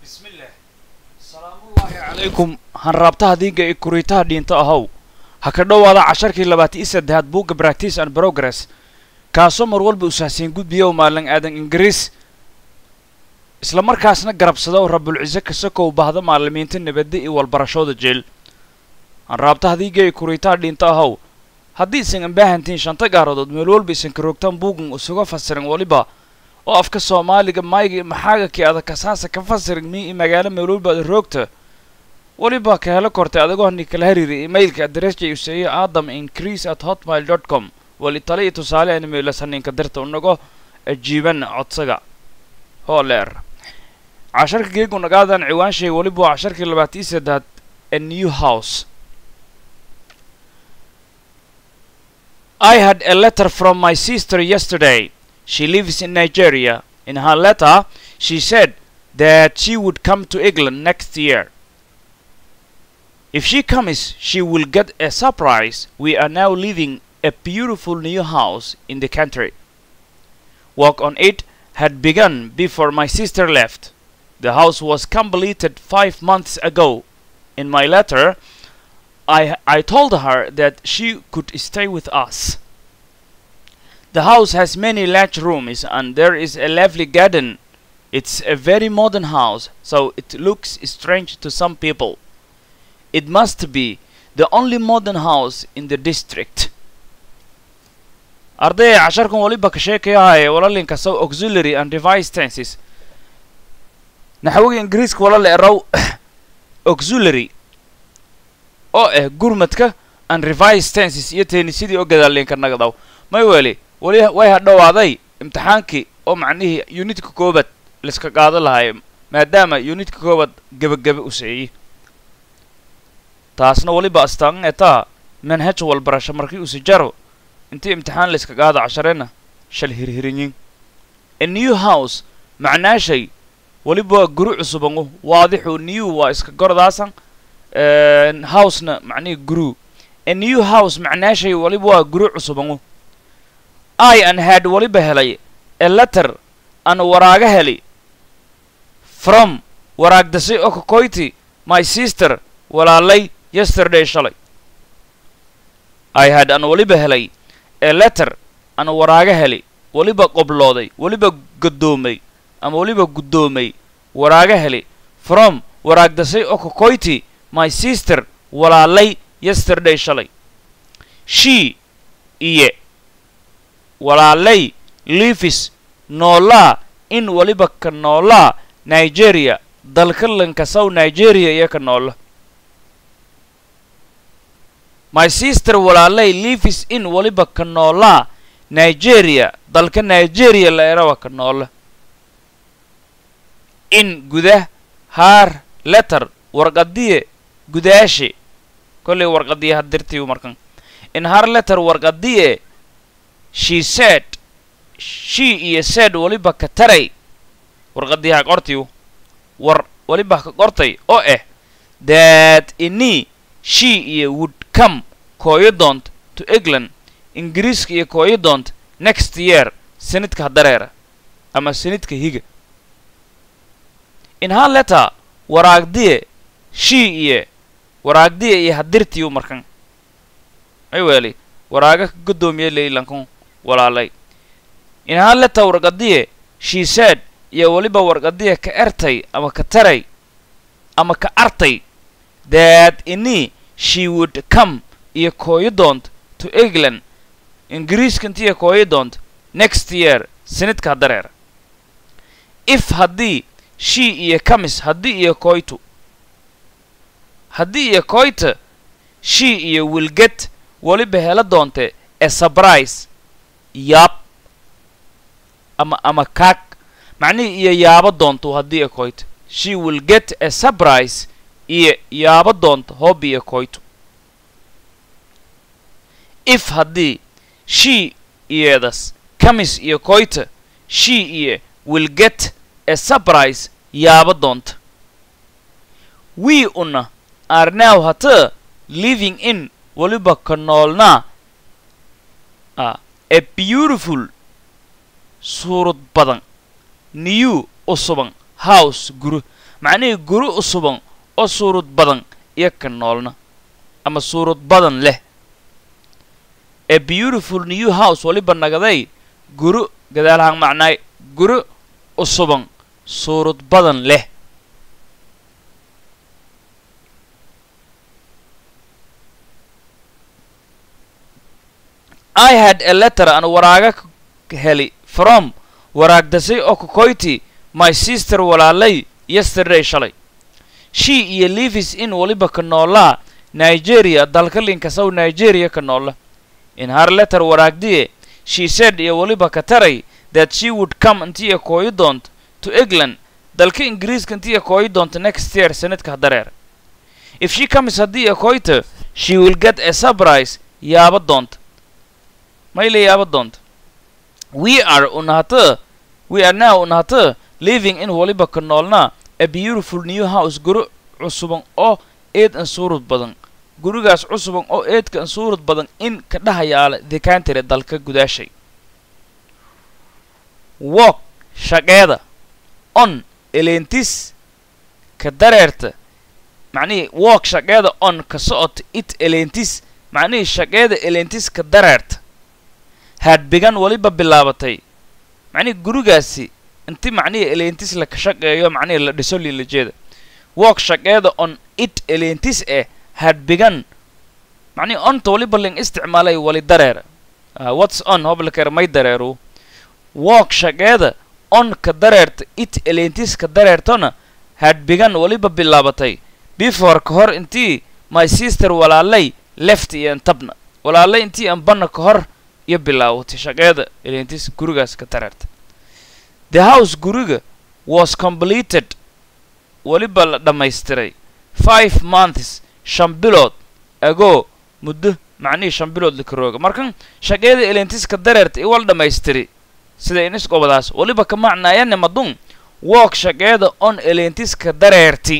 bismillaah salaamullaahi calaykum hanraabtaha diinga ee kuriitaha dhiinta ahow ha ka dhowaada casharkii labaatan iyo saddexaad buugga practice and progress kaasoo mar walba usaahsiin gudbiya u maalin aadan ingiriis isla markaasna garabsada oo rabulciise kasakow baahda maalimiinta nabadda iyo walbarashooda jeel hanraabtaha diinga ee kuriitaha dhiinta ahow haddii isan ambaahantiin shanta gaaradood meel walba isan karoogtaan buugan isuga fasirin waliba oo afka soomaaliga mayga maxaaga kii adag kasaasa ka fasirin mi i magaalo meel walba ada roogta waliba ka helo kortay adigoo ni kala hariiray emailka adressjay useeyo adam increase at hotmail dot com wali tale iyo tusaale aan imeelasaninka dirta unago ajiibana codsaga hooleer casharka geegu nagaadan ciwaanshay waliba waa casharkii labaatan iyo saddeaad a new house I had a letter from my sister yesterday. She lives in Nigeria. In her letter, she said that she would come to England next year. If she comes, she will get a surprise. We are now living a beautiful new house in the country. Work on it had begun before my sister left. The house was completed five months ago. In my letter, I, I told her that she could stay with us. The house has many large rooms and there is a lovely garden. It's a very modern house, so it looks strange to some people. It must be the only modern house in the district. ardaya casharkan waliba ka sheekayahaya walalinka sow auxiliary and device tenses naxwiga ingiriiska walala erow auxiliary oo ah gurmadka and revice tenses iyo teenisidii oo gadaalinka nagdaw may weli weli way hadhowaaday imtixaankii oo macnihii unitka koobaad laiska qaado lahay maadaama unitka koobaad gebagebe u seeyey taasna weliba astaan etaa manhaj walbarasho markii usi jaro intii imtixaan layska qaado casharena shal hirhirinyin a new house macnaashay weliba waa guri cusubangu waadixu new waa iska gordaasan housena macnihii guru a new house macnaashay waliba waa guri cusubangu i an had waliba helay a letter an waraaga heli from waraagdasay oo kakoyti my sister walaalay yesterday shalay i had an waliba helay a letter an waraaga heli waliba qoblooday waliba gadoomay ama waliba guddoomay waraaga heli from waraagdasay oo kakoyti my sister walaalay yesterday shalay she iyo walaalay livis noolaa in waliba ka noolaa nigeria dalka lankasaw nigeria iyo ka noola my sister walaalay livis in waliba ka noolaa nigeria dalka nigeria la erawa ka noola in gudah haar letter warqadiye gudaashe kollay warqadiye hadirtiyu markan in har letter warqadiye she said she iyo said waliba ka taray warqadiyaha qortiyu war waliba ka qortay oo ah that ini she iyo would come kooyo doont to england ingiriiska iyo kooyo doont next year sanidka hadareera ama sanidka higa in har letter waraagdiye she iyo waraagdiya iyo hadirtiyu markan ay weeli waraaga ka godoomiye leylankun walaalay in har letter warqadiye she said iyo weliba warqadiya ka ertay ama ka taray ama ka artay that ini she would come iyo kooyo doont to england ingiriiska intiiyo kooyo doont next year sanidka hadareer if haddii she iyo kamis haddii iyo kooytu haddii iyo kooyta she iyo wilget weliba hela doonte a surprise yaab ama ama kaag macnihii iyo yaabo doonto haddii iyo kooyta she will get a surprise iyo yaabo doonto hoobi iyo kooyto if haddii she iyeedas kamis iyo kooyta she iyo will get a surprise yaabo doonta we una are now hata living in waliba ka noolnaa a beautiful suurad badan new usuban house guru macnihii guri usuban oo suurad badan iyo ka noolna ama suurad badan leh a beautiful new house waliba nagaday guri gadaalahaan macnaay guri usuban suurad badan leh i had a letter aan waraaga k- heli from waraagdasay oo kokoyti my sister walaalay yesterday shalay she iyo livis in waliba ka noolaa nigeria dalka linkasow nigeria ka noola in har letter waraagdiye she said iyo waliba ka taray that she would come intii kooyi doonto to england dalka ingiriiska intii kooyi doonto next year sanadka hadareer if she comes haddii kooyta she will get a surprise yaaba doonta mayle yaaba doonta we are unahata we are now unahata living in waliba ka noolna a beautiful new house guri cusuban oo eed an suurad badan gurigaas cusuban oo eedka an suurad badan in ka dhahayaala dekantire dalka gudaashay walk shaqeeda on elentis ka dareerta macnihii walk shaqeeda on ka socota it elentis macnihii shaqeeda elentis ka dareerta hadbigan waliba bilaabatay macnihii gurigaasi inti macnihii elentis la ka shaqeeyo macnihii la dhiso lilajeeda walk shaqeeda on it elentis eh hadbigan macnihii onta waliba ling isticmaalay wali dareera uh, whats on hoblakere may dareeru walk shaqeeda on ka dareerta it elentis ka dareertona hadbigan waliba bilaabatay before ka hor intii my sister walaalay left iyo antabna walaalay intii anbana ka hor iyo bilaawatay shaqeeda elentis gurigaas ka dareerta the house guriga was completed waliba la dhammaystiray five months shan bilood ago muddo macnihii shan bilood lakarooga markan shaqeeda elentiska dareerta iwal dhammaystiri sida inis gobadaas waliba ka macnaayane madun walk shaqeeda on elentiska dareerti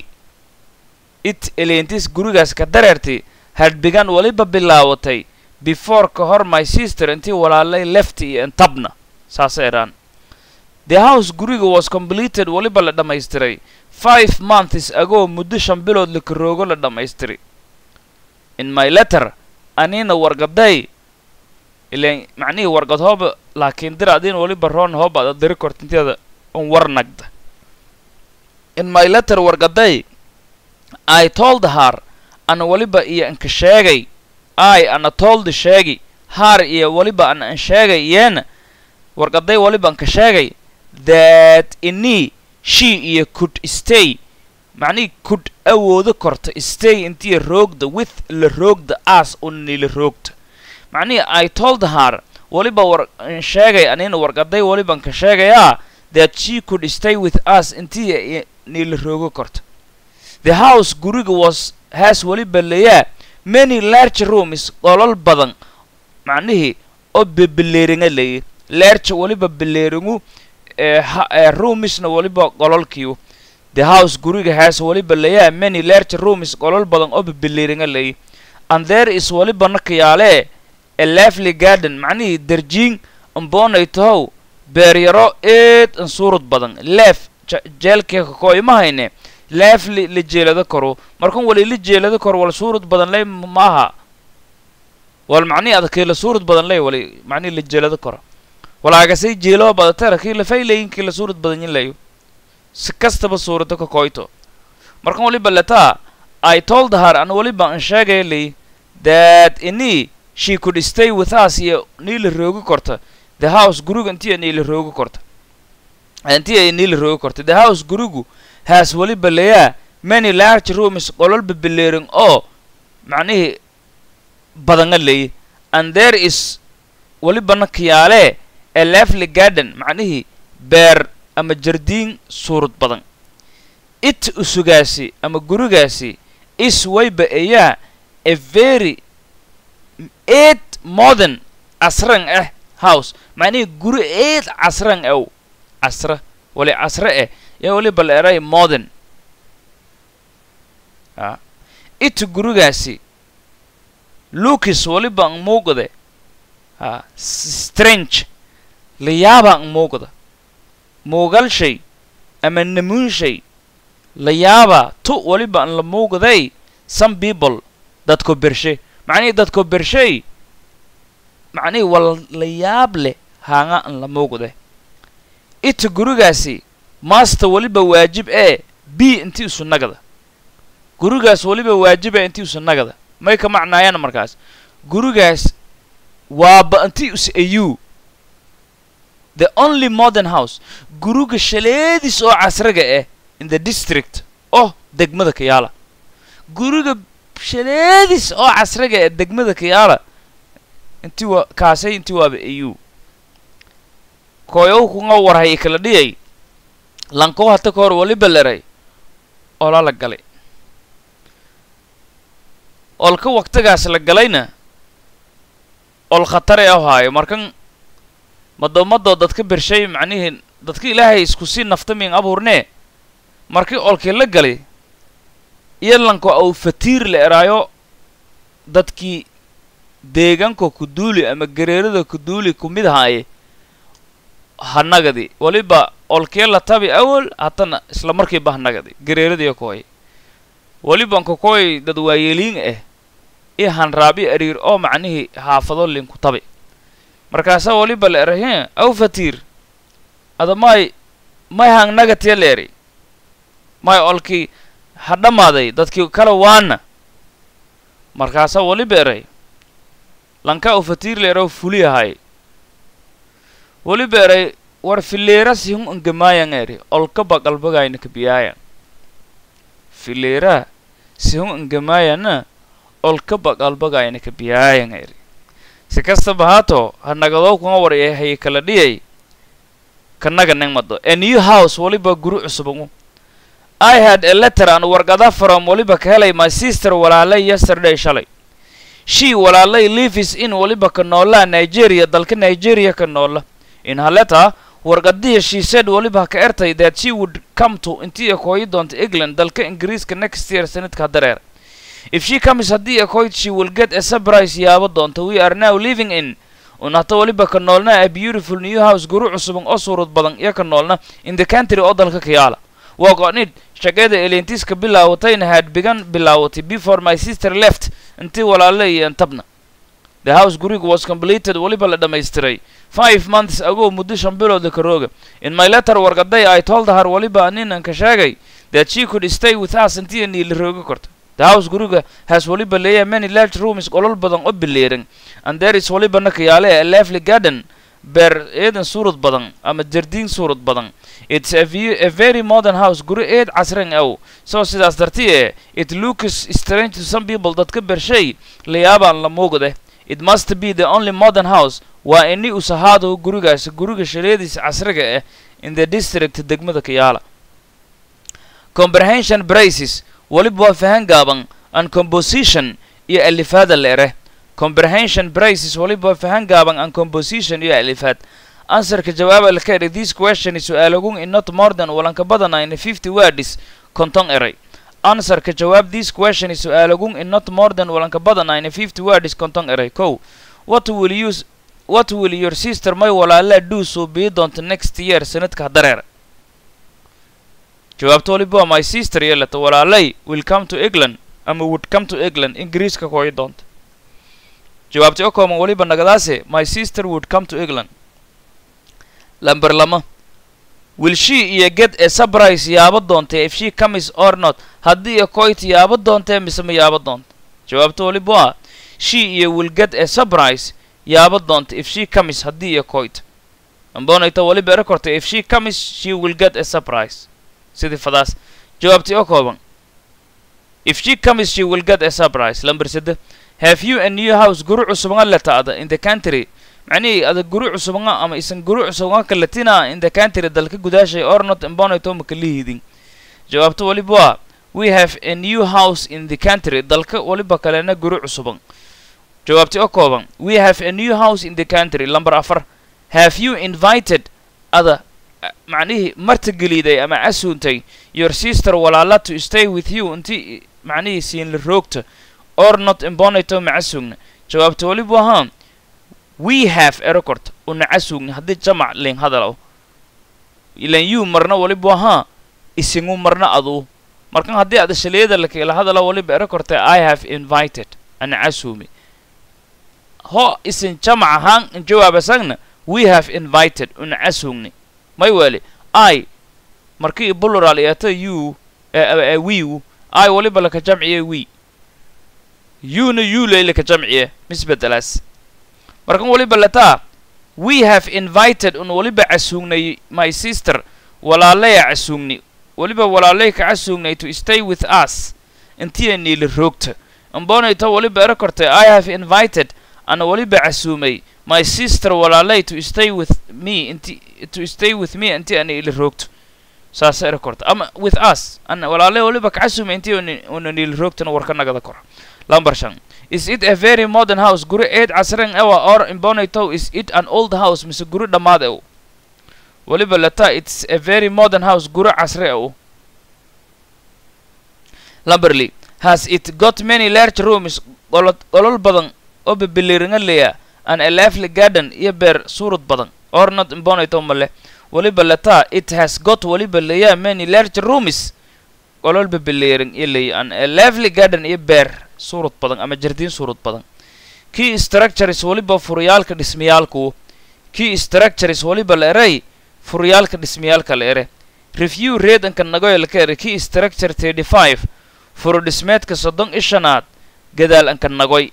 it elentis gurigaas ka dareerti hadbigan waliba bilaawatay before ka hor my sister intii walaalay left iyo intabna saasa idhaan the house guriga was completed waliba la dhammaystiray five months ago muddo shan bilood lakaroogo la dhammaystiray in my letter anina wargaday ilan macnihii wargad hooba laakiin dir adin waliba roon hooba ada diri kortinteeda un war nagda in my letter wargaday i told her ana waliba iyo anka sheegay i ana told sheegi haar iyo waliba ana an sheegay yeena wargaday waliba anka sheegay that ini she iyo could stay macnihii could awoodo korta stay intii roogda with la roogda as unni la roogta macnihii i told her waliba war an sheegay anina wargaday waliban ka sheegayaa that she could stay with us intii ni la roogo korta the house guriga was has waliba leeyaa many large rooms qolol badan macnihii oo bebeleeringa leeya large waliba beleeringu ee roomisna waliba qololkiiu the house guriga has waliba leeyaa many large rooms qolol badan oo bebeleeringa leeya and there is waliba nakayaalee a lively garden macnihii darjiin amboonay tahow beeryaro eed an suurad badan leef jeelkeeka koo ima hayne leef la jeelado karo markan wali la jeelado karo wal suurad badan ley maaha wal macnihi adakii la suurad badan ley wali macnihi la jeelado karo walaagasay jeeloo badatara kii la faylayin kii la suurad badan yin layo si kastaba suurado ka koyto markan waliba letaa i told her an waliba an sheegaya ley that ini she could stay with us iyo nii la roogi korta the house guriga intii nii la roogi korta intii ay nii la roogi korta the house gurigu has waliba leeyaa many large rooms qolol bebeleerin oo macnihii badanga leeya and there is walibana kiyaalee a lively garden macnihii beer ama jardiin suurad badan it usugaasi ama gurigaasi is wayba ayaa a very eed modern casran ah house macnihii guri eed casran aw casra wali casre eh yaa waliba la eray modern a it gurigaasi lucas waliba ang muuqde a strange layaaba ang muuqda muugal shay ama namuunshay la yaaba tu waliba an la muuqday some people dadko bershe macnihii dadko bershay macnihii wal la yaab leh haanga an la muuqde ita gurigaasi master weliba waajib ee b intii isu nagada gurigaas weliba waajiba intii isu nagada may ka macnaayaan markaas gurigaas waaba intii is ayu the only modern house guriga shaleediis oo casriga ah in the district oh degmada kayaala guriga shaleediis oo casriga ee degmada kayaala intii waa kaasay intii waaba ayu koyow kunga warhay kala dhiyay lankow hata ka hor waliba leray ola la galay olka waqtigaas la galayna ol khatare ahaayo markan madoomadoo dadka bershay macnihii dadka ilaahay isku sii naftamin abuurnee markii olkii la galay iyo lanko au fatiir la eraayo dadkii deegaanka kuduuli ama gareerada kuduuli ku mid ahaaye hanagadi waliba olkee la tabi awal hatana isla markiiba hanagadi gareeradiyo kooy waliban kokooy dad waayeeliin ah i hanraabi ariir oo macnihii haafado linku tabi markaasaa waliba la erahe aw fatiir ada may may hangnagatiya la eri may olkii ha dhammaaday dadkii kala waana markaasaa waliba eray lanka aw fatiir la eraw fuli ahay waliba eray war fileera sihun angamaayan eri olkaba qalbagayna kabiyaayan fileera sihun angamaayana olkaba qalbagayna kabiyaayan eri si kastaba haato ha nagadoo kuma warya hay kala dhiyay kanaga nengmado a new house waliba guri cusubangu i had a letter aan wargada from waliba ka helay my sister walaalay yesterday shalay she walaalay lives in waliba ka noola nigeria dalka nigeria ka noola in her letter wargadihii she said waliba ka ertay that she would come to intii ay kooyi doonto england dalka ingiriiska next year sanadka dareer if she comes haddii ay kooyd she will get a surprise yaabo doonto we are now living in un hata waliba ka noolna a beautiful new house guri cusuban oo suurad badan iyo ka noolna in the country oo dalka kayaala work on it shaqada elentiska bilaawatayna had begun bilaawatay before my sister left intii walaale iyo intabna the house guriga was completed waliba la dhammaystiray five months ago muddo shan bilooda karooga in my letter wargaday i told her waliba ninan ka sheegay that she could stay with us intii niila rooga korto the house guriga has waliba leeyahay many large rooms qolol badan oo bileeran and there is waliba nakayaale a lovely garden beer eedan suurad badan ama jardiin suurad badan it's a, view, a very modern house guri eed casran aw so sidaas dartiye it looks strange to some people dadka bershay layaabaan la muuqde it must be the only modern house waa ini usahaado gurigaas guriga shaleediisa casriga ah in the district degmada kayaala comprehension braces waliba waa fahan gaaban and composition iyo alifaada leere comprehension braces waliba waa fahan gaaban and composition iyo alifaad answerka jawaaba la ka eray this question su-aalagun in not more than walanka badana in fifty words konton eray answerka jawaab this question su-aalagun in not more than walanka badana in fifty words konton eray kow what will you what will your sister may walaalaa do soo bii doonta next year sanadka dareer jawaabta waliba waa my sister yeelata walaalay will come to england ama would come to england ingiriiska kooyi doonta jawaabta o kooban waliba nagadaase my sister would come to england lamber lama will she iyo get a surprise yaabo doonta if she comes or not haddii iyo koyta yaabo doontee mise ma yaabo doonta jawaabta waliba waa she iyo will get a surprise yaabo doonta if she comes haddii iyo koyta ambonayta waliba ere korta if she comes she will get a surprise sidii fadaas jawaabtii oo kooban if she comes she will get a surprise lamber sede have you a new house guri cusubanga letaada in the country macnihii ada guri cusubanga ama isan guri cusubanga kaletina in the country dalka gudaashay or not imbonayto makalihidin jawaabta waliba waa we have a new house in the country dalka waliba kalena guri cusuban jawaabtii oo kooban we have a new house in the country lamber afar have you invited ada macnihii martigeliday ama casuuntay your sister walaala to stay with you intii macnihii siinla roogta or not imbonayto macasuugna jawaabta waliba ahaa we have erecord una casuugna haddii jamac leen hadalow ilan you marna waliba ahaa isingu marna aduu markan haddii ada shaliyada lakila hadala waliba ero kortay i have invited ana casumi ho isin jamac ahaan in jawaabasagna we have invited una casugni may weli i markii plural iyata you wiu i waliba laka jamciye we yuna yulay laka jamciye misbedelaas markan waliba lataa we have invited un waliba casuugnay my sister walaalaya casuugni waliba walaalay ka casuugnay to stay with us intiya niila roogta ambonayto waliba ero kortay i have invited ana waliba casuumay my sister walaalay to stay with me inti to stay with me inti ana ila roogto saas ero korta ama with us ana walaalay waliba ka casuumay inti una niila roogtana warka nagada kor lambar shan is it a very modern house guri eed casran ewa or imbonayto is it an old house mise guri dhammaad ew waliba lata it's a very modern house guri casri ew lamberly has it got many large rooms qolol badan oo bebiliringa leya an a lively garden iyo beer suurad badan or not imbonayto male waliba lata it has got waliba leya many large rooms qolol bebiliring iyo leya an a lively garden iyo beer suurad badan ama jardiin suurad badan key structures waliba furyaalka dhismayaalku key structures waliba la eray furyaalka dhismayaalka la ere review reedanka nagoy laka ere key structure thirty five furo dhismeedka soddon i shanaad gadaal anka nagoy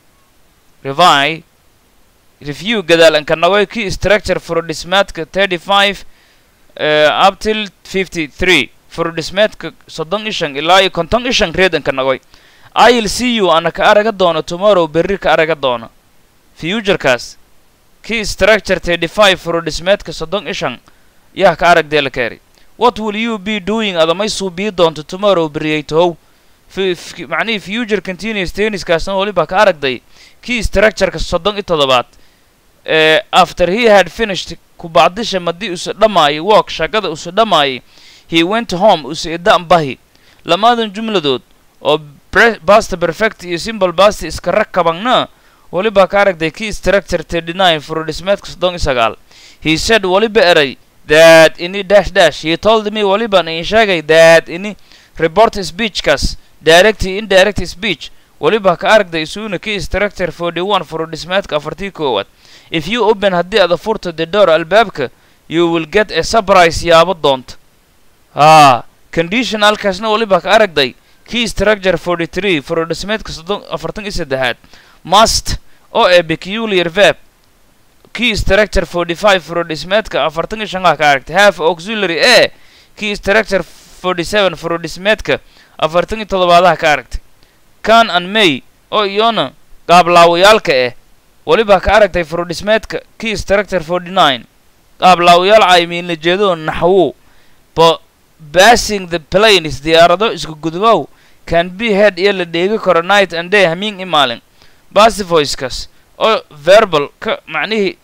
revi review gadaal anka nagoy key structure furo dhismeedka thirty five uh, up till fifty three furo dhismeedka soddon i shan ilaa iyo konton i shan reedanka nagoy i'll see you ana ka araga doono tomorrow berri ka araga doono futurekaas key structure thirty five furo dhismeedka soddon i shan yaa ka aragdee la keeri what will you be doing adamay suubii doonto tomorrow beriyaytohow macnihii future continuous tenniskaasna waliba ka aragday key structureka soddon i toddobaad ee after he had finished kubacdisha madii usa dhammaayay walk shaqada usa dhammaayay he went home usa idaan bahi lamaadan jumladood oo basta perfect iyo simple basta iska rakabangna waliba ka aragday key structure thirty nine furodhismeedka soddon i sagaal he said waliba eray that ini dash dash he told me waliban in sheegay that ini report speechkaas direct indirect speech waliba ka aragday isuuna key structure forty one furodhismeedka afartii koowaad if you open haddii ada furto the door albaabka you will get a surprise yaabo doonta haa conditionalkaasna waliba ka aragday key structure forty three furodhismeedka soddon afartan iyo saddexaad must oo ee peculiar verb key structure forty five furodhismeedka afartan iyo shangaa ka aragtay half auxiliary e key structure forty seven furodhismeedka afartan iyo toddobaadaha ka aragtay can and may oo iyona qaablaawyaalka eh waliba ka aragtay furodhismeedka key structure forty nine qaablaawayaal caymiinla jeedo naxwo bo passing the planes diyaarado isku gudbow can be head iyo la dheegi karo night and day hamiin i maalin basivoickas oo verbal ka macnihii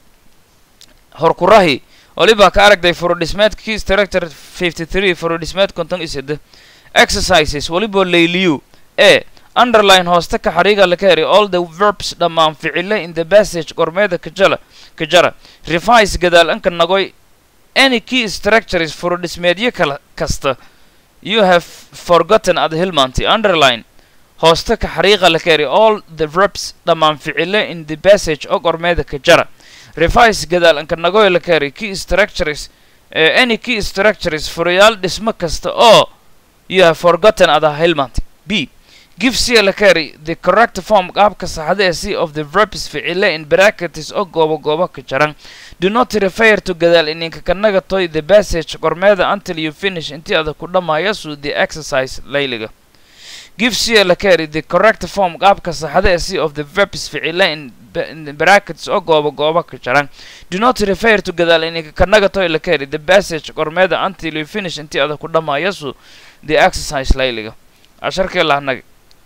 horkurahi waliba ka aragday furodhismeedka key structure fifty three furodhismeed konton iyo sede exercises waliba layliyu e underline hooste ka xariiga laka heri all the verbs dhammaan ficile in the passage gormeeda kajala kajara revise gadaal anka nagoy any key structures furodhismeedyo kala kasta you have forgotten ad hilmaantay underline hooste ka xariiqa laka heri all the verbs dhammaan ficile in the passage oo gormeeda kajara revise gadaal anka nagoy laka heri key structures uh, any key structures furayaal dhismo kasta oo you have forgotten ada hilmaantay b give c lakari the correct form qaabka saxda ee c of the verbs ficile in brackets oo goobo goobo ka jaran do not refer to gadaal ininka kanaga toy the passage qormeeda until you finish intii ada ku dhammaaya su the exercise layliga give c lakari the correct form qaabka saxda ee c of the verbs ficile in in brackets oo goobo goobo ka jaran do not refer to gadaal ininka kanaga toy lakari the passage qormeeda until you finish intii ada ku dhammaaya su the exercise layliga casharkee lahnag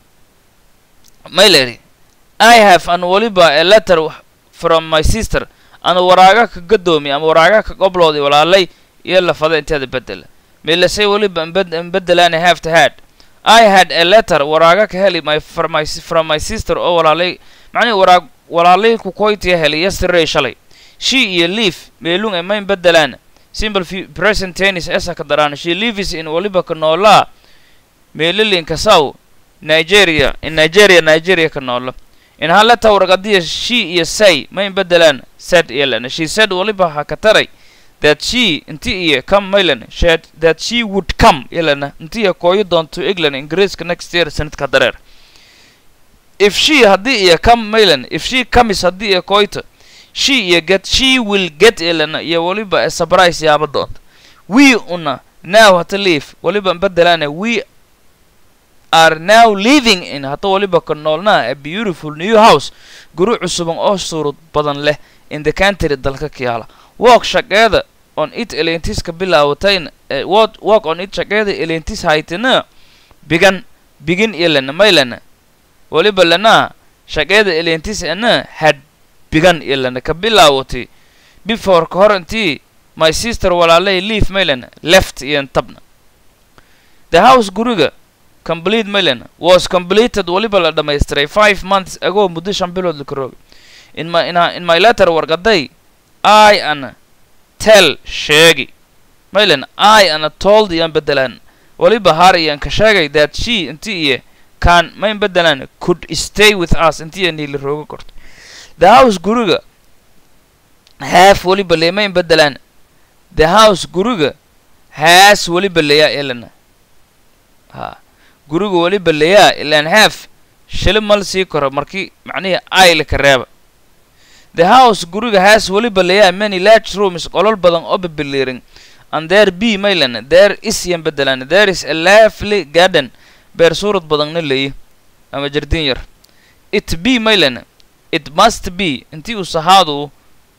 mayleri i have an waliba a letter from my sister ana waraaga ka gadoomi ama waraaga ka qoblooday walaalay iyo lafada inteeda bedela meelasay waliba nbedelaana have to had i had a letter waraaga ka heli my from my from my sister oo walaalay macnihi waraag walaalay ku koytiya helay yesterday shalay she iyo leaf meelung e mayn bedelaana simple fu- present tennis esa ka daraan she lives in waliba ka noolaa meelilin kasaw nigeria in nigeria nigeria ka noola in haleta warqadiya she iyo say ma in bedelaan said iyo lana she said waliba ha ka taray that she inti iyo come maylan shed that she would come ilana inti iyo kooyo doonto england ingiriiska next year sanadka dareer if she haddii iyo come maylan if she comes haddii iyo kooyto she iyo get she will get ilana iyo waliba a surprise yaaba doonta we una now hata leave waliba bedelaana we are now living in hata waliba ka noolnaa a beautiful new house guri cusuban oo suurad badan leh in the country dalka kiyaala walk shaqeeda on it elentis ka bilaawatayna eh, walk walk on it shaqeeda elentis haytina bigan bigin ilana maylana waliba lana shaqeeda elentis ana had bigan ilana ka bilaawatay before ka hor intii my sister walaalay leave maylana left iyo tabna the house guriga complete maylan was completed waliba la dhamaystiray five months ago muddo shan bilood la karoogay in my in, in my letter warqaday i ana tell sheegi maylan i ana told iyan bedelaan waliba har iyan ka sheegay that she inti iyo kan mayn bedelaan could stay with us inti iyo niila rooga korto the house guriga half waliba le mayn bedelaan the house guriga has waliba leya elana ha guriga waliba leyaa ilaan half shili mal sii koro markii macnihii ayle ka reeba the house guriga has waliba leyaa many large rooms qolol badan oo bibiliirin and there be maylan there is yan bedelan there is a lovely garden beer suurad badanna leeyi ama jardin yar it be maylan it must be intii uu sahaadu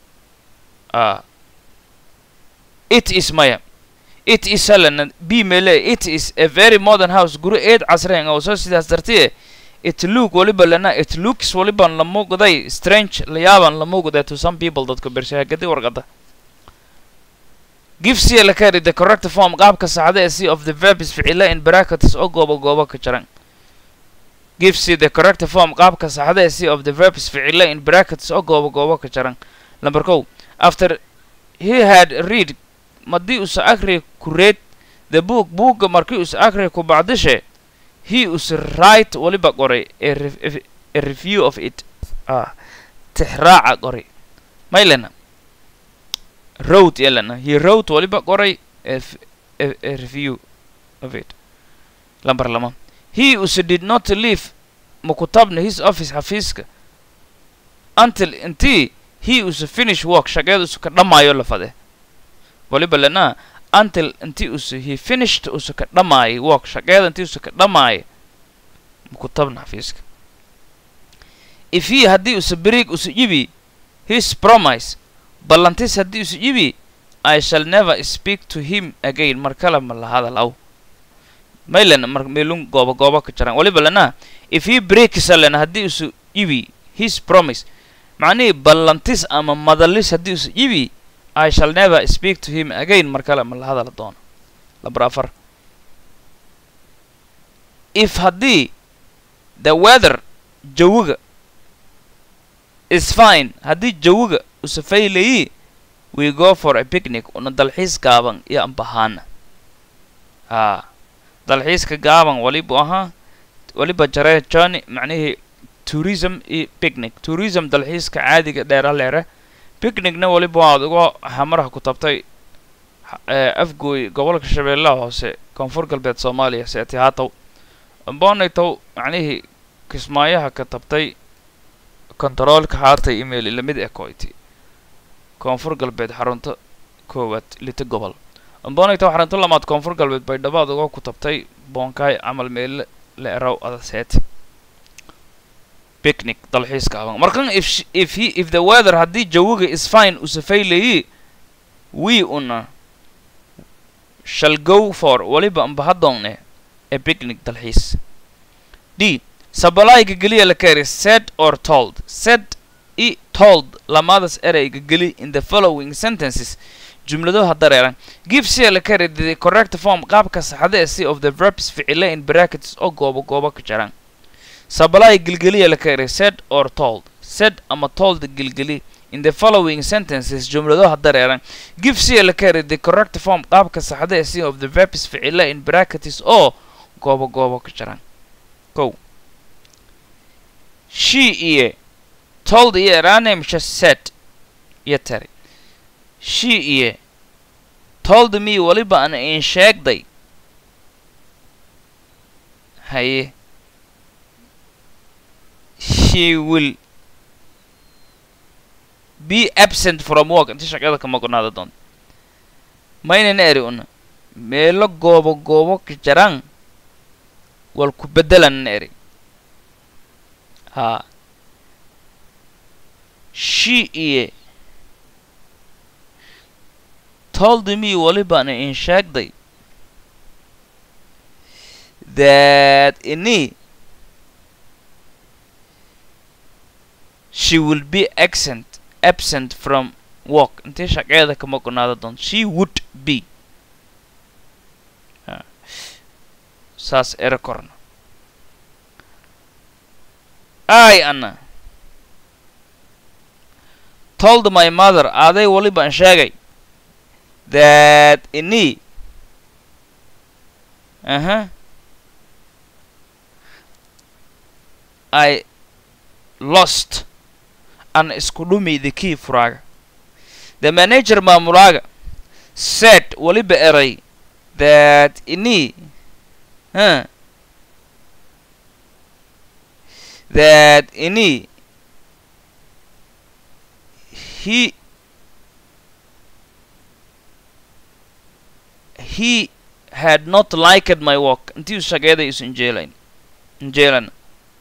ah it is maya it is halan b mele it is a very modern house guri eed casreen oo soo sidaas dartiye it look waliba lana it looks waliban la muuqday strange la yaaban la muuqday to some people dadka bershaagadi warqada give c la carry the correct form qaabka saxda ee c of the verb is ficila in brackets oo goobo goobo ka jaran give c the correct form qaabka saxda ee c of the verb is ficila in brackets oo goobo goobo ka jaran number kow after he had read madii usa akri ku reed the book buugga markii usa akri ku bacdishe he us write waliba qoray a, re- a review of it ah tixraaca qoray maylana wrote yelana he wrote waliba qoray a, f- a, a review of it lambar lama he us did not leave makutabna his office xafiiska until intii he us finish work shaqeeda usu ka dhammaayo la fade waliba lana until intii usu he finished usu ka dhammaayay work shaqeeda intii usu ka dhammaayay makutabna xafiiska if he haddii usu beriig usu ibi his promise ballantis haddii usu ibi i shall never speak to him again mar kale ma la hadalaw maylan mar meelun gooba gooba ka jaran waliba lana if he breaks lana haddii usu ibi his promise macnihii ballantis ama madalis haddii usu ibi I shall never speak to him again mar kale ma la hadala doono lambar afar if haddii the weather jawiga is fine haddii jawiga usafaylayi we go for a picnic una dalxiis gaaban iyo ambahaana haa dalxiiska gaaban walibu ahaa waliba jaree johnny macnihii tourism iyo picnic tourism dalxiiska caadiga dheera leere picnicna waliba waad uga hamaraha ku tabtay afgooy gobolka shabeellaha hoose koonfur galbeed soomaaliya seeti haatow boonaytow macnihii kismaayaha ka tabtay kontaroolka haatay email lamid ee koyti koonfur galbeed xarunta koowaad lita gobol boonaytow xarunta lamaad koonfur galbeed bay dhabaad uga ku tabtay boonkaay camal meelle la eraw adaseeti picnic dalxiiska aban markan if sh- if he if the weather haddii jawiga is fine usafaylayi we una shall go for waliba ambahadoonne a picnic dalxiis d sabalayga geliya la kari said or told said i told lamadas ereyga geli in the following sentences jumladaha dareeran give c la kari the correct form qaabka saxda ee c of the verbs ficile in brackets oo goobo goobo ka jaraan sabalay gilgeliya la kari said or told said ama told gilgeli in the following sentences jumlado dareeran give c la carry the correct form qaabka saxda ee c of the verbs ficila in brackets oo goobo goobo ka jiraan kow she iyo told iyo eranem just said iyo tari she iyo told me waliba an in sheegday haye she will be absent from work inta shaqada ka maqnaada doonta maynana eri una meelo goobo goobo ka jaraan wal ku beddelanana eri haa she iyo told me walibana in sheegday that ini she will be absent absent from work intee shaqeeda ka maqnaada doonto she would be saas ere korna i ana told my mother aaday walibaan sheegay that ini aha i lost an isku dhumi the key furaaga the manager maamulaaga said waliba eray that ini huh, that ini he he had not liked my work intii shaqeeda isu injeelayn injeelana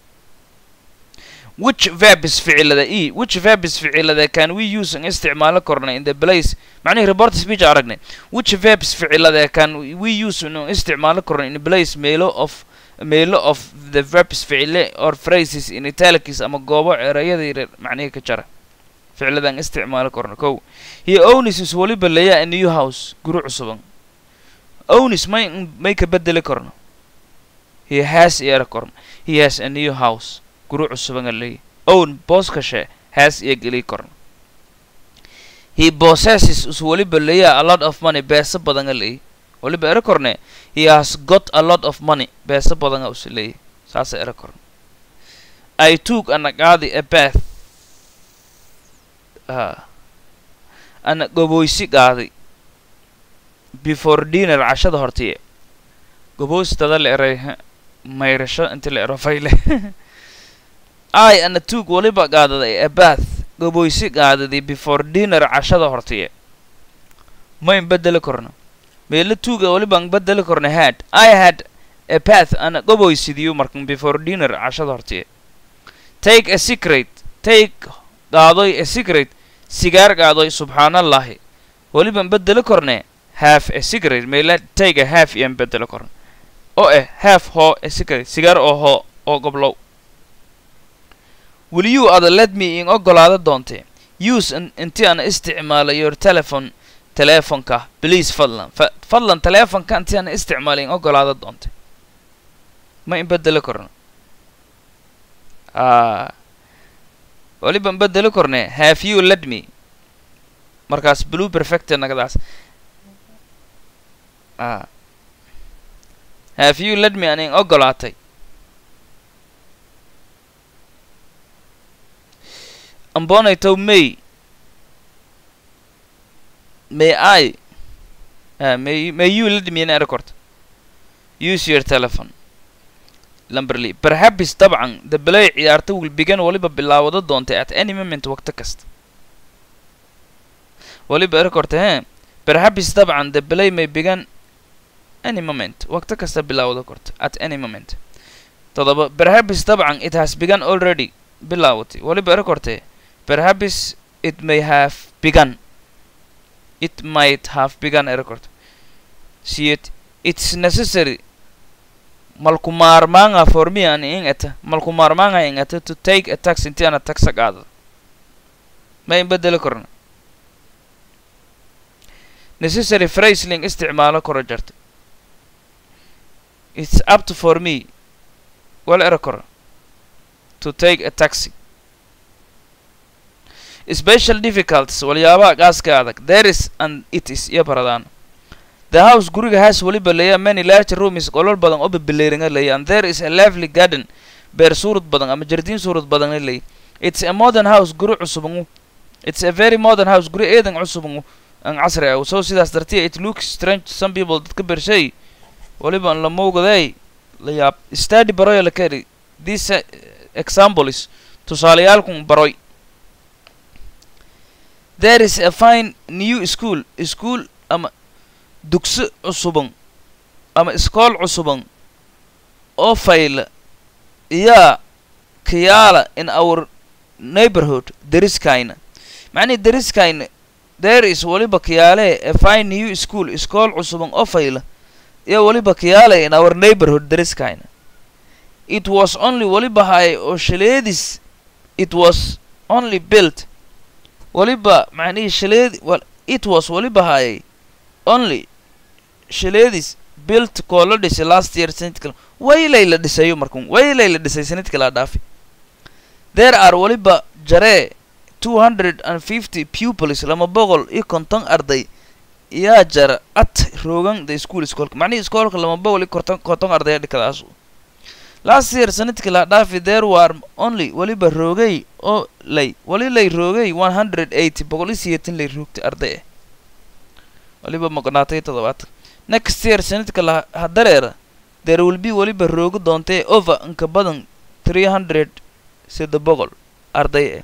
which verb is ficilada e which verb is ficilada can we use an isticmaalo korna in the place macnihi report speech aragnay which verb is ficilada can we use an isticmaalo korna in place meelo of meelo of the verbs ficile or phrases in italics ama goobo erayada yaryar macnihi ka jara ficiladan isticmaalo korna kow he owns is waliba leeya a new house guri cusuban owns may may ka bedeli korno he has yeera korna he has a new house guri cusuban leeya own booskashe has iyo geli korna he possesses is waliba leeya a lot of money beesa badan leeya waliba ere korne he has got a lot of money beesa badanga usi leeya saasa ere korna i took ana qaadi a bath uh, ana goboysi qaaday before dinner cashada hortiye goboystada la eray mayrasho inti la ero fayle i ana took waliba qaadaday a bath goboysi qaadaday before dinner cashada hortiye mayn bedeli korno meelo tuuga walibaan bedeli korna had i had a bath ana goboysidiyo markan before dinner cashada hortiye take a secret take qaadoy a secret sigaar qaadoy subxaanallahi walibaan bedeli korne half a secret meela take a half iyaan bedeli korna oo eh half hoo a secret sigaar oo hoo oo goblow will you ada let me in ogolaada doonte use intii aan isticmaala your telephone teleefonka please fadlan fadlan teleefonka intii aan isticmaala in ogolaada doonte ma in bedeli korno waliban bedeli korne have you let me markaas blue perfect nagadaas have you let me an in ogolaatay ambonaytow may may i uh, may may you let me in airport use your telephone lamberley perhaps dabcan the play ciyaarta will begin waliba bilaawado doonta at any moment waqti kasta waliba airport he perhaps dabcan the play may begin any moment waqti kasta bilaawado korta at any moment todoba perhaps dabcan it has begun already bilaawatay waliba airport perhaps it may have begun it might have begun a record see it it's necessary malku maarmaanga for me an in eta malku maarmaanga in eta to take a tax inti ana taxa qaado ma in bedeli korna necessary phrasing isticmaalo koro jarta it's up to for me wal era koro to take a taxi special difficulties waliyaabaha qaaska adag there is and it is iyo baradaan the house guriga has weliba leeya many large rooms qolol badan oo bebeleiringa leeya and there is a lively garden beer suurad badan ama jardiin suurad badan leeya it's a modern house guri cusubangu it's a very modern house guri eedan cusubangu an casri ah so sidaas dartiya it looks strange to some people dadka bershay waliba an la moogday la yaab study baroya la keri this uh, example is tusaaleyaalkun baroy there is a fine new school school ama dugsi cusuban ama iskool cusuban oo fayla iyaa kiyaala in our neighborhood deriskayna macnihi deriskayna there is waliba kiyaale a fine new school iskool cusuban oo fayla iyo waliba kiyaale in our neighborhood deriskayna it was only waliba hay oo shaleedis it was only built waliba macnihii shaleedi wa it was waliba hayay only shaleedis built koo la dhisay last year sanadkala waylay la dhisayo markun waylay la dhisay sanadka la dhaafi there are waliba jaree two hundred and fifty pupils lama boqol iyo konton arday yaa jara at roogan the school iskoolka macnihii iskoolka lama boqol iyo konton konton arday dhikadaas last year sanadkii la dhaafi there were only waliba roogay oo lay wali lay roogay one hundred eighty boqol iyo sideetan lay roogtay arday ah waliba maqnaatay toddobaatan next year sanadka la hadareera there will be waliba roogi doontee over inka badan three hundred sida boqol arday ah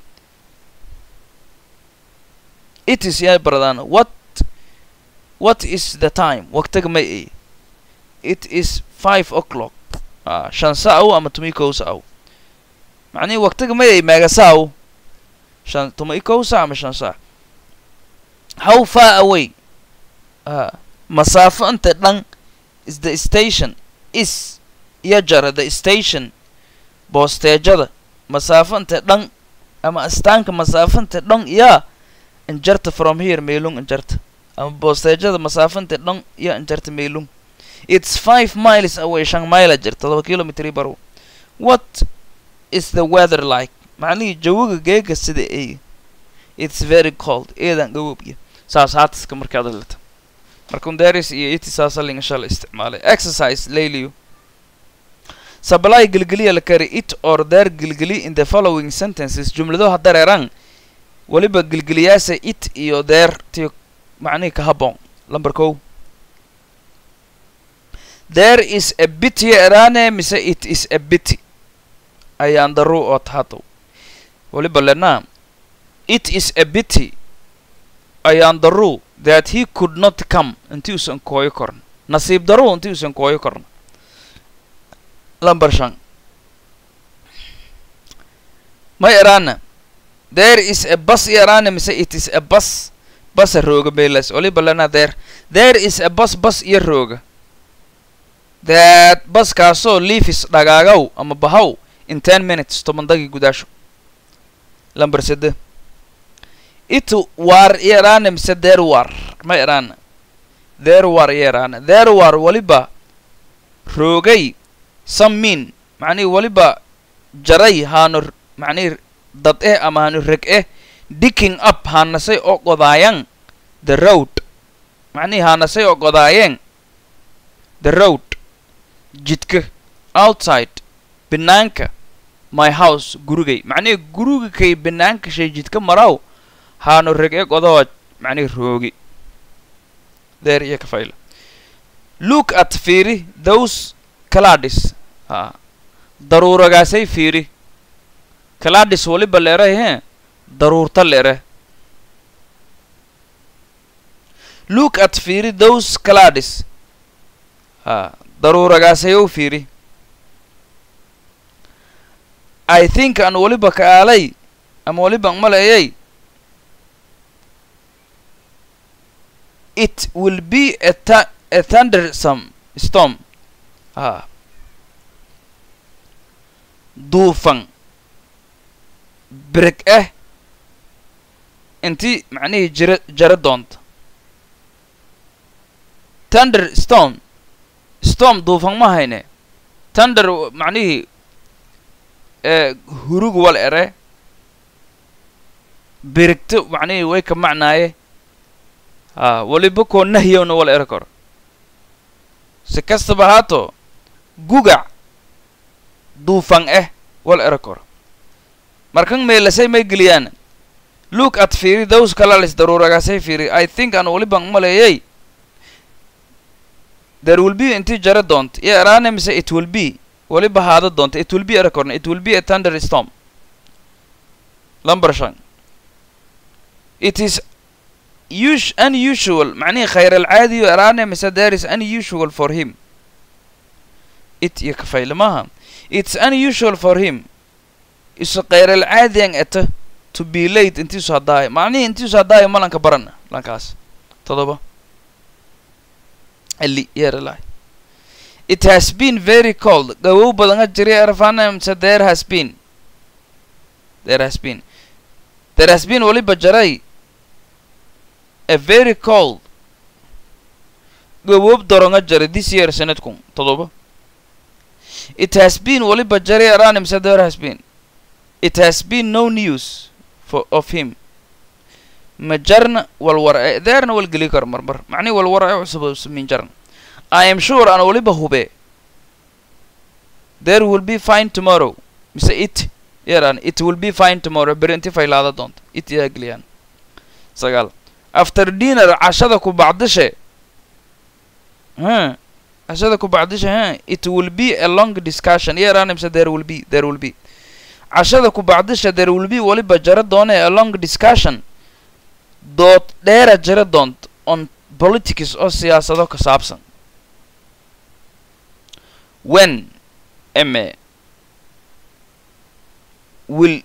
it is yaa baradaan what what is the time waqtiga may ay it is five o'clock ah shan saaw ama tumi kow saaw macnihi waqtiga may ay meega saaw shan tumi kow saa ama shan saa how far away ah masaafo inta dhan is the station is iyo jara the station boosteejada masaafo inta dhan ama astaanka masaafo inta dhan yaa injarta from here meelung injarta ama boosteejada masaafo inta dhan iyo injarta meelung it's five miles away shan mile jir todoba kilometri barow what is the weather like macnihii jawiga geega sida ay it's very cold eedan gawobya saas haatiska markaad hadlata markun deris iyo iti saasalinga shala isticmaalay exercise layliyo supply gelgeliya la kari it or there gelgeli in the following sentences jumlado hadareeraan waliba gelgeliyaasa it iyo there tiyo macnihii ka habboon number kow there is a bity erane mise it is a bity ayaan daru oo tahadow waliba lenaa it is a bity ayaan daru that he could not come intii usan kooyo korn nasiib daru intii usan kooyo korn lamber shan ma erana there is a bus erane mise it is a bus basa rooga meelas waliba lenaa there there is a bus bus iyo rooga that baskaasoo leafis dhagaagaw ama bahaw in ten minutes toban dagii gudaasho lamber sede itu war yaraana mise there war ma yaraana there war yaraana there war waliba roogay some mean macnihi waliba jaray haanu macnihi dad eh ama haanu reg eh dicking up haanasay oo godaayan the road macnihi haanasay oo godaayeen the road jidka outside banaanka my house gurigay macnihi guriga kay banaanka shay jidka maraw haanu reg e godoo macnihi roogi there iyo ka fayla look at fiiri those cladis ha daruuragaasay fiiri cladis waliba leeray he daruurta leere look at fiiri those cladis ha daruuragaasayow fiiri i think aan waliba ka aalay ama waliba an maleeyay it will be a, th a thundersome storm ha duufan bereg ah intii macnihii jira jara doonta thunder storm storm duufan ma hayne thunder macnihii hurug wal ere birigto macnihii way ka macnaaye ha waliba koo nahyowna wala ero karo si kastaba haato gugac duufan eh wala ero karo markan meelasay may geliyaan look at fiiri those kalalis daruuragaasay fiiri i think aan waliban maleeyay there will be intii jara doonta iyo eraane mise it will be waliba haada doonta it will be ero korna it will be a thunder storm lumber shan it is us unusual macnihii khayr alcaadiyo eraane mise there is unusual for him it iyo kafayle maaha it's unusual for him isu khayr alcaadiyan eta to be late intiisu haddaayo macnihii intiisu haddaayo malanka barana lankaas todoba ali yeeralaay it has been very cold gawow badanga jiri erfana mise there has been there has been there has been waliba jaray a very cold gawoob doronga jaray this year sanadkun todoba it has been waliba jaray erana mise there has been it has been no news for of him ma jarna walwar deerna wal geli karo marmar macnihi walwar ee cusub min jarna i am sure aan waliba hube there will be fine tomorrow mise it yeran it will be fine tomorrow beri inti faylaada doonta it yaa geliyaan sagaal after dinner cashada ku bacdishe ha cashada ku bacdishe ha it will be a long discussion yeran mise there will be there will be cashada ku bacdisha there will be waliba jara doone a long discussion dood dheera jara doont on politics oo siyaasado ka saabsan when eme will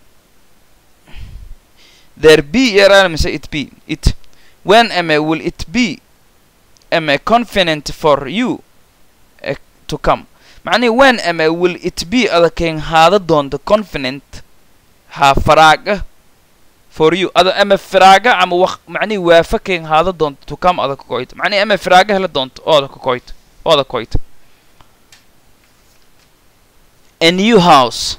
there be yaraan mise it be it when eme will it be eme confident for you uh, to come macnihi when eme will it be adakeen haada doonta confident ha faraaga for you ada ama firaaga ama waq macnihi waafakeen haada doonta to come ada kakoyta macnihi ama firaaga hela doonta ooda kakoyta ooda koyta a new house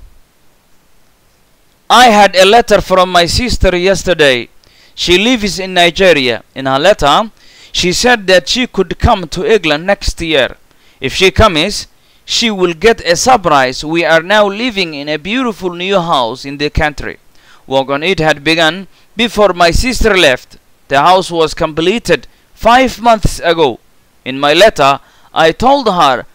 I had a letter from my sister yesterday. She lives in Nigeria. In her letter, she said that she could come to England next year. If she comes, she will get a surprise. We are now living in a beautiful new house in the country. Work on it had begun before my sister left. The house was completed five months ago. In my letter, I told her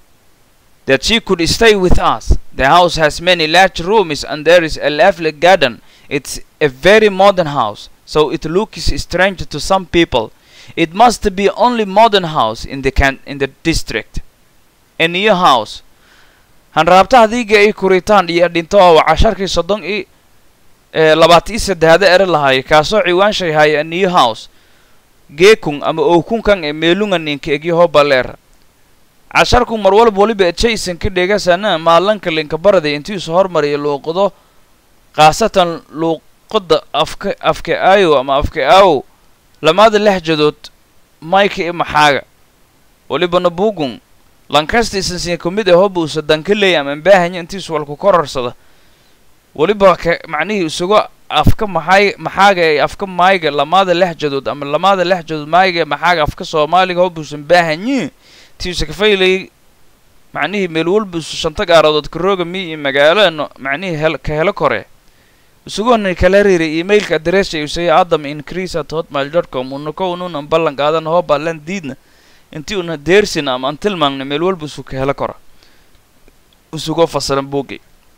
that she could stay with us. The house has many large rooms and there is a lovely garden. It's a very modern house, so it looks strange to some people. It must be only modern house in the can in the district. A new house. hanraabta hadiiga ay kuritaan iyo dhinto waa casharkii soddon i labaatan iyo saddexda ere lahaay kaasoo ciwaanshay haya a new house geekun ama owkunkan ee meelunga ninka egyaho baleer casharku mar walba waliba jason ka dhegasana maalanka linka baraday intiisu hormariya luuqado khaasatan luuqada afka afka aayo ama afka aawo lamaada lexjadood mayka i maxaaga walibana bugun lankasta isansiin ku mid ah hobuusa dankaley ama baahanya intiisu walku korarsada waliba ka macnihii isugo afka maxay maxaaga ee afka maayga lamaada lexjadood ama lamaada lexjadood maayga ee maxaaga afka soomaaliga hobuusan baahanyi tiisa kafaylay macnihii meel walbuusu shanta gaaradood karooga mi iyo magaalo macnihii hel ka helo kore isugona kala riiray emailka adressa usaya adam increase at hotmail dot com unako ununan ballan qaadan hoo ballan diidna intii una deersin ama aan tilmaamna meel walbuusu ka helo kora isugo fasiran buugi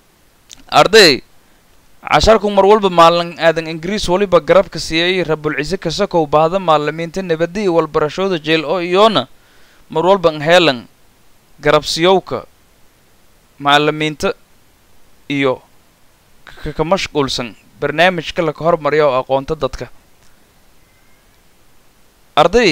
arday casharku mar walba maalin aadan ingiriis waliba garabka siiyay rabulcise kasakow baahda maalimiinta nabadda iyo walbarashooda jeel oo iyoona mar walban heelan garabsiyowka macalimiinta iyo ka mashquulsan barnaamijka laka hormarya oo aqoonta dadka arday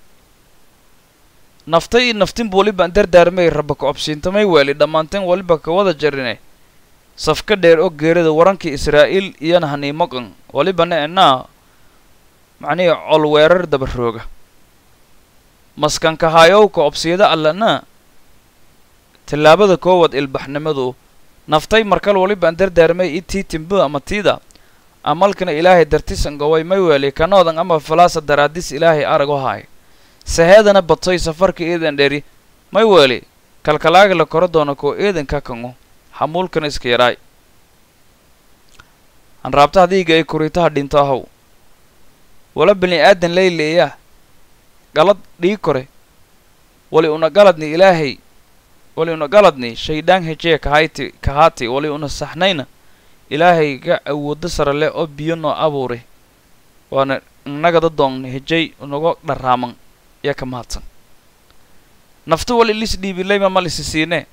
naftay iyo naftinba waliban dardaarmay raba ka obsiintamay weeli dhammaanteen waliba ka wada jarine safka dheer oo geerida warankii israa'iil iyona haniimoqan walibana enaa macnihii col weerar dabarooga maskanka haayowka obsiyada allana tallaabada koowaad ilbaxnimadu naftay markal walibaan dardaarmay i tii timbo ama tiida amalkana ilaahay dartisan goway may weeli kanoodan ama falaasa daraadis ilaahay arago haay saheedana badsoy safarka eedan dheri may weeli kalkalaaga la koro doono koo eedan ka kango hamuulkana iska yaraay hanraabta hadiiga ay kuritaha dhinto ahow wala bini aadan layleeyaa galad dhii kore wali una galadni ilaahay wali una galadni shaydaan hejee kahayti kahaati wali una saxnayna ilaahay ga awoodo sare leh oo biyo noo abuuray waana innagada doonna hejay unaga dharraaman yaa ka mahadsan nafta wali lis dhiibilayma ma lisi siinee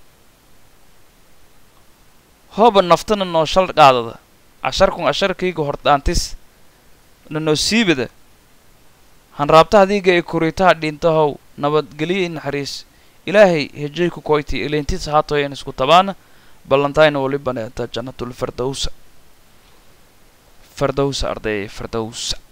hooba naftana noo shal qaadada casharkun casharkayga hordhaantis na noo siibada hanraabta hadiiga ay kuritaha dhintahow nabadgelyo i naxariis ilaahay hejay ku koyti ilintis haatoyan isku tabaana ballantayna wali baneeta jannatul fardowsa fardowsa ardayay fardowsa